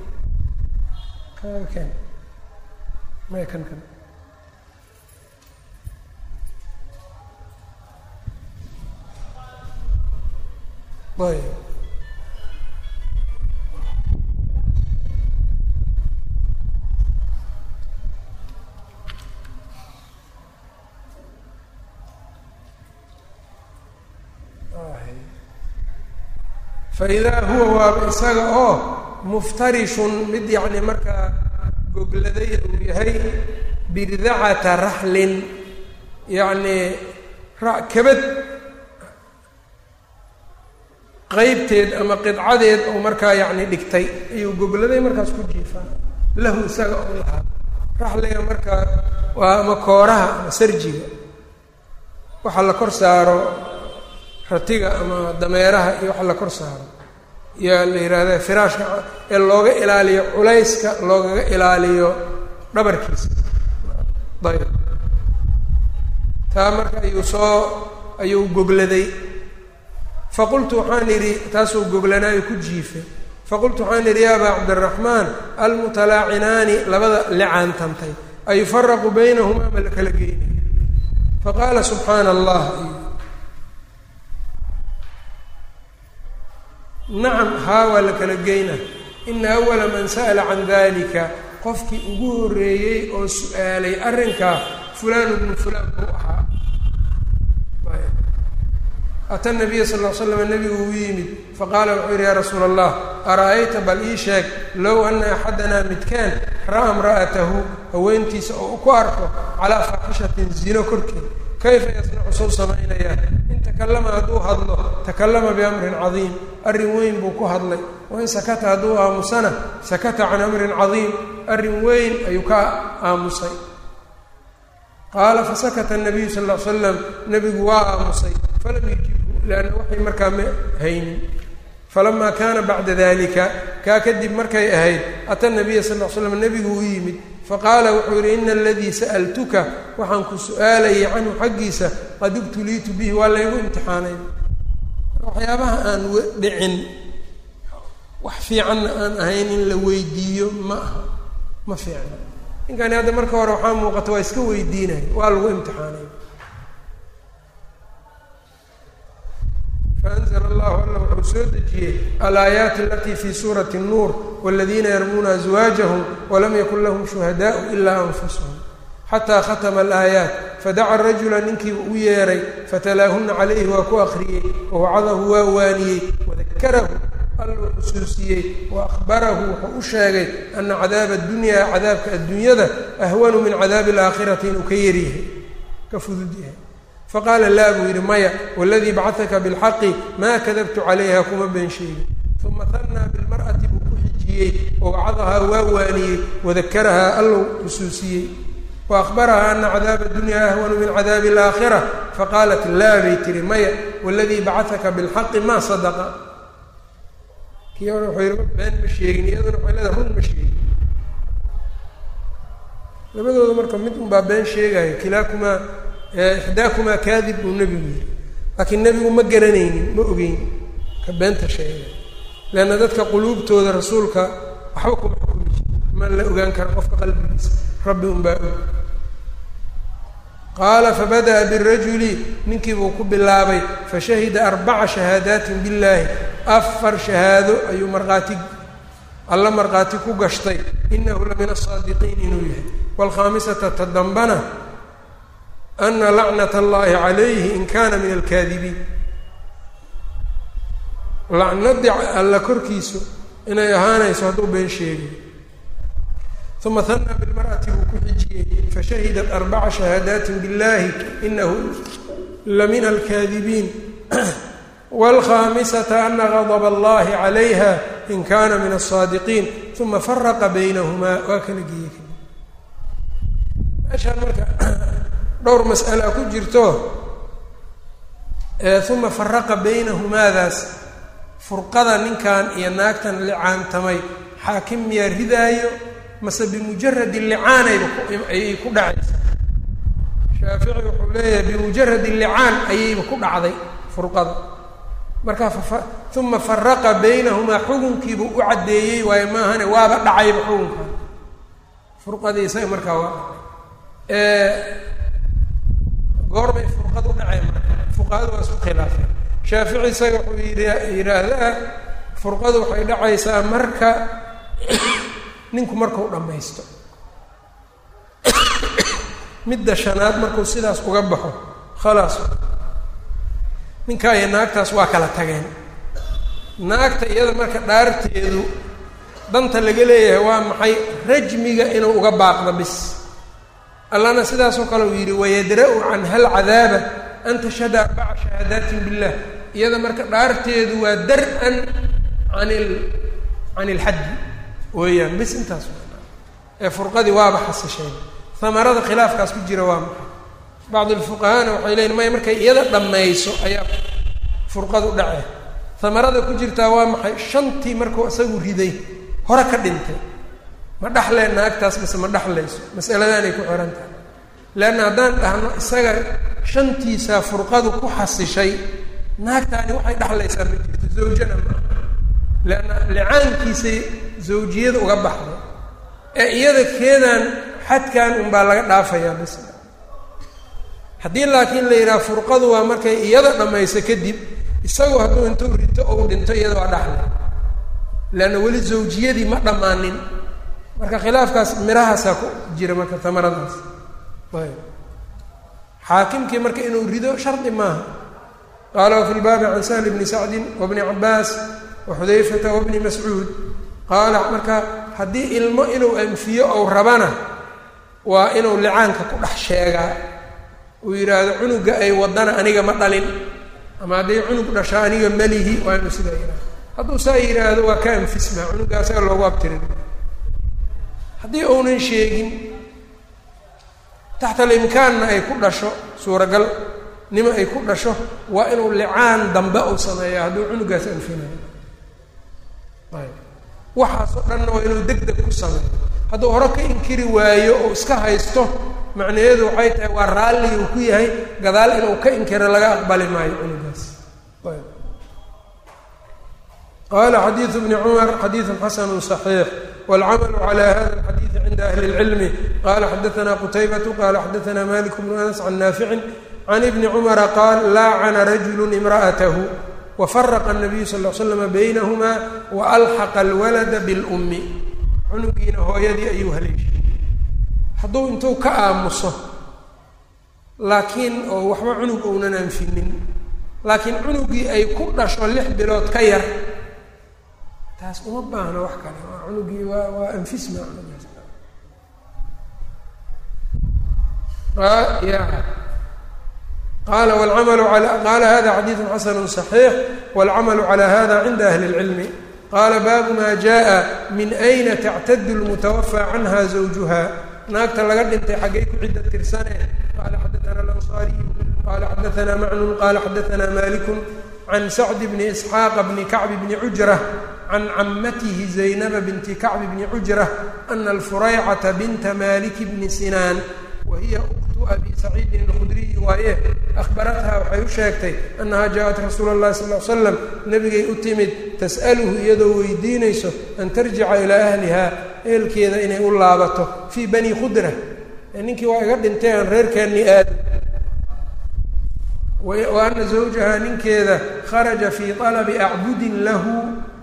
kan may kan kan ayb faidaa huwa waaba isaga oo muftarishun mid yacni markaa gogladay uu yahay birdacata raxlin yacni kabad qeybteed ama qidcadeed oo markaa yacni dhigtay ayuu gogladay markaas ku jiifaa lahu isaga oo lahaa raxliga markaa waa ama kooraha ama sarjiga waxa la kor saaro ratiga ama dameeraha iyo waxa la kor saaro yaa la yihahda firaashka ee looga ilaaliyo culayska loogaga ilaaliyo dhabarkiisa ayb taa marka ayuu soo ayuu gogladay faqultu waxaan idhi taasuu goglanaayo ku jiifay faqultu waxaan idhi ya abaa cabdiraxmaan almutalaacinaani labada licaantantay ayufaraqu baynahumaa ma la kala geynay faqaala subxaana allah nacam haa waa la kala geyna ina awala man sa'ala can dalika qofkii ugu horreeyey oo su-aalay arrinkaa fulaan bnu fulaan buu ahaa ata nabiya sal l slam nabigu uu yimid faqaala wuxuu yidhi yaa rasuula allah ara-ayta bal ii sheeg low ana axadanaa midkaan ra'a imra'atahu haweentiisa oo ku arko calaa faaxishatin zino korkeed kayfa yasnacu suu samaynayaa in takallama hadduu hadlo takallama biamrin cadiim arrin weyn buu ku hadlay wain sakata hadduu aamusana sakata can amrin cadiim arrin weyn ayuu ka aamusay qaala fasakata nabiyu sal l slam nebigu waa aamusay falam yujibhu leanna waxay markaa ma haynin falamaa kaana bacda dalika kaa kadib markay ahayd ata nabiya sal l slam nebigu u yimid faqaala wuxuu yidhi ina aladii sa'altuka waxaan ku su-aalayay canhu xaggiisa qad ibtuliitu bihi waa laygu imtixaanay waxyaabaha aan dhicin wax fiicanna aan ahayn in la weydiiyo ma aha ma fiicna ninkani hadda marka hore waxaa muuqata waa iska weydiinaya waa lagu imtixaanay faanzla allahu alla wuxuu soo dejiyey alaayaati alatii fi suurati الnuur wاladiina yarmuuna azwaajahum walam yakun lahum shuhadaءu ilaa anfusahum xataa khatma alaayaat fadaca rajula ninkiiba u yeeray fatalaahuna calayhi waa ku akriyey wawacadahu waa waaniyey wadakarahu alluu xusuusiyey wa ahbarahu wuxuu u sheegay ana cadaaba adunyaa cadaabka addunyada ahwanu min cadaabi alaakhirati inuu ka yaryahay ka fudud yahay faqaala laa buu yidhi maya waladii bacataka bilxaqi maa kadabtu calayha kuma been sheegin uma hannaa bilmar'ati buu ku xijiyey wawacadahaa waa waaniyey wadakarahaa allou xusuusiyey wa ahbarahaa ana cadaaba adunyaa ahwanu min cadaabi alaakhira faqaalat laa bay tihi maya waladii bacataka bilxaqi maa sadaqa kii hore wuxuu yidhi been ma sheegin iyaduna waxay leedahay run ma sheegin labadooda marka mid unbaa been sheegaya kilaakumaa ixdaakumaa kaadib buu nebigu yidhi laakiin nebigu ma garanaynin ma ogeyn ka beenta sheegay leanna dadka quluubtooda rasuulka waxba kuma xukumi jir ma la ogaan kara qofka qalbigiisa rabbi unbaa og qaala fabada'a birajuli ninkii buu ku bilaabay fashahida arbaca shahaadaatin billaahi afar shahaado ayuu markhaati alla markhaati ku gashtay inahu la min asaadiqiin inuu yahay waalkhaamisata ta dambana ana lacnat allahi calayhi in kana min alkaadibiin lacnadi alla korkiisu inay ahaanayso hadduu been sheegay uma hanaa bilmar'ati buu ku xijiyey fashahidat arbaca shahaadaatin biاllahi inahu lamina alkaadibiin wاlkhamisata ana gadb allahi calayha in kana min aلsaadiqiin uma faraqa baynahumaa waa kala geeyey meeshaan marka dhowr mas'ala ku jirto uma faraqa baynahumaadaas furqada ninkan iyo naagtan licaantamay xaakim miyaa ridaayo mase bimujaradi licaanayba ayay ku dhacaysaa shaafici wuxuu leeyahay bimujaradi licaan ayayba ku dhacday furqada marka uma faraqa baynahumaa xukunkiibuu u caddeeyey waayo maahane waaba dhacayba xukunkan furqadii isaga markaa waa dhacay goorbay furqad u dhaceen marka fuqahadu waa isku khilaafeen shaafici isaga wuxuu yidhi yidhaahdaa furqadu waxay dhacaysaa marka ninku markuu dhammaysto midda shanaad markuu sidaas uga baxo khalaas ninkaa iyo naagtaas waa kala tageen naagta iyada marka dhaarteedu danta laga leeyahay waa maxay rajmiga inuu uga baaqdo bis allana sidaasoo kale uu yidhi wayadra-u canha alcadaaba an tashhada arbaca shahaadaatin billah iyada marka dhaarteedu waa dar-an an il can ilxaddi weeyaan bis intaas ee furqadii waaba xasisheen hamarada khilaafkaas ku jira waa maxay bacd alfuqahaana waxay leyiin maya markay iyada dhammayso ayaa furqadu dhace hamarada ku jirtaa waa maxay shantii markuu isagu riday hore ka dhintay ma dhaxleen naagtaas mise ma dhaxlayso masaladaanay ku xihan tahay leanna haddaan dhahno isaga shantiisaa furqadu ku xasishay naagtaani waxay dhaxlaysaa ma jirto zawjana ma leanna licaankiisay zawjiyada uga baxday ee iyada keedaan xadkan unbaa laga dhaafayaa bis haddii laakiin la yidhaha furqadu waa markay iyada dhammayso kadib isagu hadduu intuu rito ou dhinto iyada waa dhaxlay leanna weli zawjiyadii ma dhammaanin marka khilaafkaas mirahaasaa ku jira marka tamaradaas ayb xaakimkii marka inuu rido shardi maaha qaala wafi lbaabi can sahli bni sacdin wabni cabaas waxudayfata wabni mascuud qaala marka haddii ilmo inuu anfiyo ou rabana waa inuu licaanka ku dhex sheegaa uu yidhaahdo cunuga ay wadana aniga ma dhalin ama hadday cunug dhasho aniga malihi waa inuu sidaa yidhahdo hadduu saa yidhaahdo waa ka anfismaa cunuga asaga loogu abtirin haddii uunan sheegin taxta alimkaanna ay ku dhasho suuragal nimo ay ku dhasho waa inuu licaan dambe uu sameeya hadduu cunugaas anfinayo ayb waxaasoo dhanna waa inuu deg deg ku sameeyo hadduu hore ka inkiri waayo oo iska haysto macnaheedu waxay tahay waa raalli uu ku yahay gadaal inuu ka inkiro laga aqbali maayo cunugaas ayb qala xadiidu bni cumar xadiidu xasanu صaxiix wاlcamalu calى hada اlxadiidi cinda ahli اlcilmi qala xadaana qutaybatu qala xadaana malik bnu anas can naaficin can ibni cumara qaal laacana rajulu imra'atahu wafaraqa الnabiyu sal l slama baynahuma waalxaqa اlwalada biاlumi cunugiina hooyadii ayuu haleeshay hadduu intuu ka aamuso laakiin oo waxba cunug ounan anfinin laakiin cunugii ay ku dhasho lix bilood ka yar taas uma baahna wax kale waa cunugii waa waa anfisma cunugaas ya qaala wlcamalu ala qaala hada xadiidu xasanu صaxiix wاlcamalu calى hada cinda ahli اlcilmi qaala baabu ma jaءa min ayna tactadu lmutawafaa canha zawjuha naagta laga dhintay xaggay ku cidda tirsane qaala xadaana alanصaariyu qaala xadaana macnun qaala xadaana maliku can sacdi bni isxaaqa bni kacbi bni cujra can camatihi zaynaba binti kacbi bni cujra ana alfuraycata binta maliki bni sinaan wa hiya uktu abi saciidin alkhudriyi waaye ahbaratha waxay u sheegtay annaha jaaءat rasuula اllahi sal l slam nabigay u timid tas'aluhu iyadoo weydiinayso an tarjica ilaa ahliha ehelkeeda inay u laabato fii bani khudra ninkii waa iga dhintay aan reerkeennii aado wa ana zawjaha ninkeeda kharaja fii طalabi acbudin lahu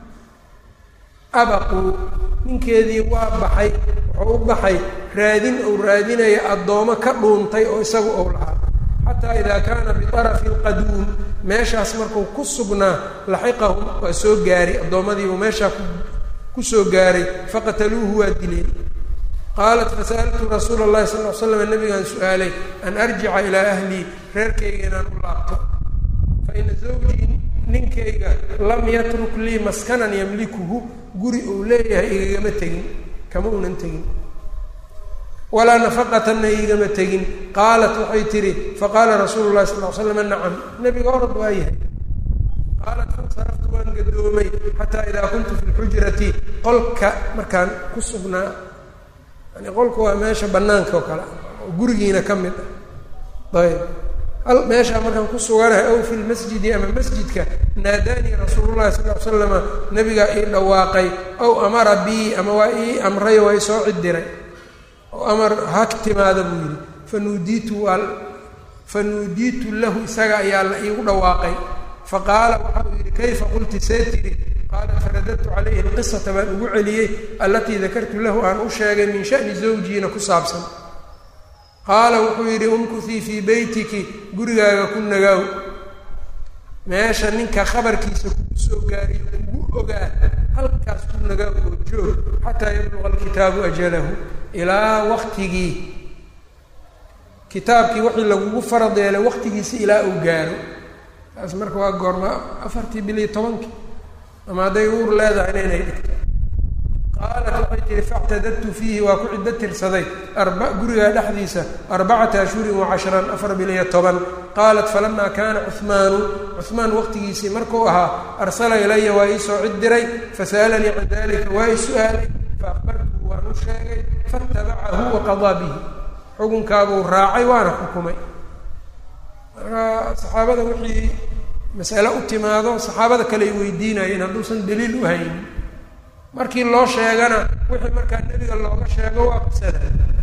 abaqu ninkeedii waa baxay wuxuu u baxay raadin ou raadinaya addoomo ka dhuuntay oo isagu ou lahaa xataa ida kaana biطarafi اlqaduum meeshaas markuu ku sugnaa laxiqahum waa soo gaaray addoommadiibuu meeshaa ku ku soo gaaray faqataluuhu waa dileen qaalat fasa'altu rasuula اllahi sal ly slam nabigaan su-aalay an arjica ilaa ahlii reerkayga inaan u laabto faina zawjii ninkayga lam yatruk lii maskanan yamlikuhu guri uu leeyahay igagama tegin kama unan tegin walaa nafaqatanna igama tegin qaalat waxay tidhi faqaala rasuulu llahi sal l slam nacam nebiga orod waa yahay qaalat fansaraftu waan gadoomay xataa idaa kuntu fi lxujrati qolka markaan ku sugnaa yani qolka waa meesha banaanka oo kale oo gurigiina ka mid ah ayb hal meeshaa markaan ku suganahay aw fi lmasjidi ama masjidka naadaanii rasuulu llahi sal l slama nabigaa ii dhawaaqay aw amara bii ama waa ii amray waa isoo cidiray oo amar hak timaada buu yidhi fanuudiitu waa fanuudiitu lahu isaga ayaa la iigu dhawaaqay faqaala waxa uu yidhi kayfa qulti see tiri qaala faradadtu calayhi alqisata baan ugu celiyey allatii dakartu lahu aan u sheegay min shani zawjiina ku saabsan qaala wuxuu yidhi umkutii fii beytiki gurigaaga ku nagaaw meesha ninka khabarkiisa kugu soo gaariyo kugu ogaa halkaas ku nagaaw oo joog xataa yabluqa alkitaabu ajalahu ilaa waktigii kitaabkii wixii lagugu farad yeelay waktigiisi ilaa uu gaaro taas marka waa goorma afartii bil iyo tobankii ama hadday uur leedahayna inay dhigto qaalat waxay tihi factadadtu fiihi waa ku ciddo tirsaday arba gurigaa dhexdiisa arbacata ashhurin wacashran afar bil iyo toban qaalat falamaa kaana cuhmaanu cuhmaan waqtigiisii markuu ahaa arsala ilaya waa iisoo cid diray fasa'alanii can dalika waa i su-aalay faaqbartuhu waan u sheegay faatabacahu waqadaa bihi xukunkaabuu raacay waana xukumay marka saxaabada wixii masale u timaado saxaabada kale ay weydiinayeen hadduusan daliil u haynin markii loo sheegana wixii markaa nebiga looga sheego waa qisada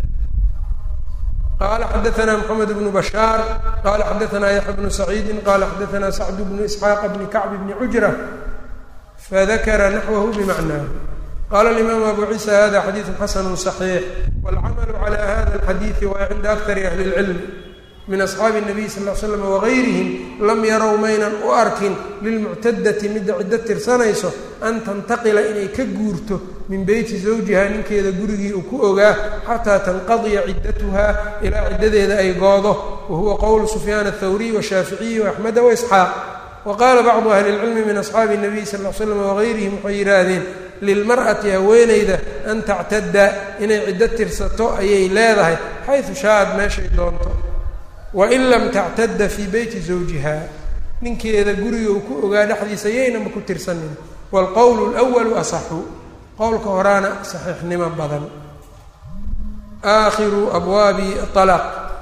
qala xadaثna mxamed bnu bashaar qala xadaثna yaxya bnu saciidi qala xadaثna sacd bnu isxaaq bni kacb bni cujra fadakara naxwahu bimacnaahu qala اlimaamu abu ciisa hada xadiiثu xasanu صaxiix wاlcamalu calى hada اlxadiiثi waa cinda akari ahli اlcilm min asxaabi الnabiy sal ll ly slam wagayrihim lam yarow maynan u arkin lilmuctadati midda ciddo tirsanayso an tantaqila inay ka guurto min beyti zawjiha ninkeeda gurigii uu ku ogaa xataa tanqadiya ciddatuha ilaa ciddadeeda ay goodo wa huwa qowlu sufyaan aلthawriy washaaficiyi waaxmeda waisxaaq wa qaala bacdu ahli اlcilmi min asxaabi الnabiy sal ll slam wagayrihim waxay yidhaahdeen lilmar'ati haweenayda an tactadda inay ciddo tirsato ayay leedahay xaysu shaaad meeshay doonto wain lam tactadda fii beyti zawjiha ninkeeda guriga uu ku ogaa dhexdiisa yaynama ku tirsanin waalqowlu lwalu asaxu qowlka horaana saxiixnimo badan aakhiru abwaabi alaaq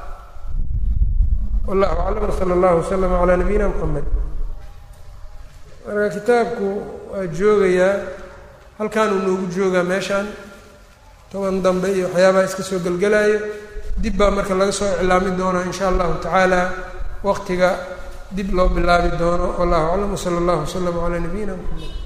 wallahu aclam sala allahu waslama calaa nabiyina mxamed marka kitaabku waa joogayaa halkaanuu noogu joogaa meeshaan toban dambe iyo waxyaabaha iska soo gelgelaayo dib baa marka laga soo iclaami doonaa in sha allahu tacaala waqtiga dib loo bilaabi doono wallahu aclam wsala allahu waslama calaa nabiyina mxamed